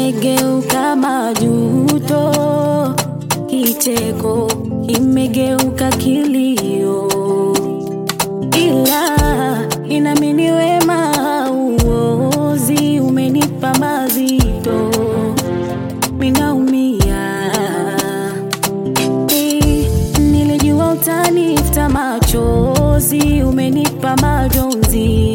imegeuka majuto, kicheko imegeuka kilio, ila inamini wema uozi umenipa mazito, minaumia Eh, nilijua utanifuta machozi, umenipa majonzi,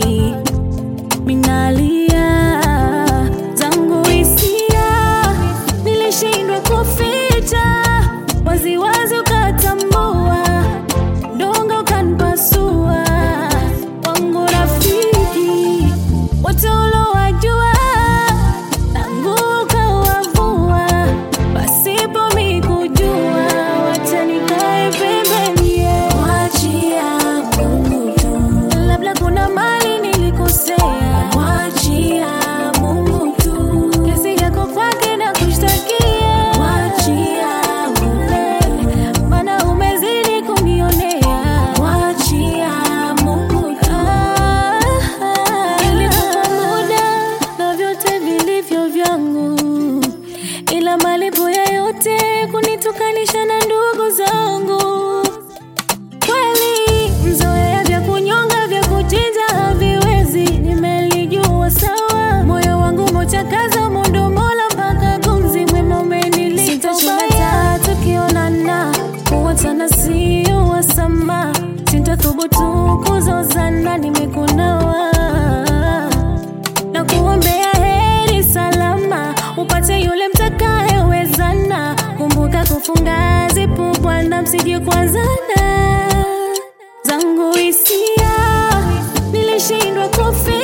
minalia zangu hisia, nilishindwa kuficha waziwazi, ukatambua dongo ukanipasua, wangu rafiki wote ulowajua tangu ukawavua pasipo mikujua, wacha nikae pembeni, mwachia Mungu tu. Labda kuna mali nilikosea, mwachia Mungu tu. Kesi yako kwake na kushtakia, mwachia Mungu, maana umezidi kunionea, mwachia Mungu tu. Nilikupa muda na vyote vilivyo vyangu ila malipo ya yote kunitukanisha na ndugu zangu. Kweli mzoea vya kunyonga vya kuchinja haviwezi, nimelijua sawa. Moyo wangu mochakaza mondo mola mpaka gumzi mwema umenilipa ubaya. Tukionana kuwatana sio wasama, sintathubutu kuzozana, nimekunawa na kuombea heri salama, upate yule mtakayewezana. Kumbuka kufunga zipu, Bwana, msije kuanzana. Zangu hisia nilishindwa kufi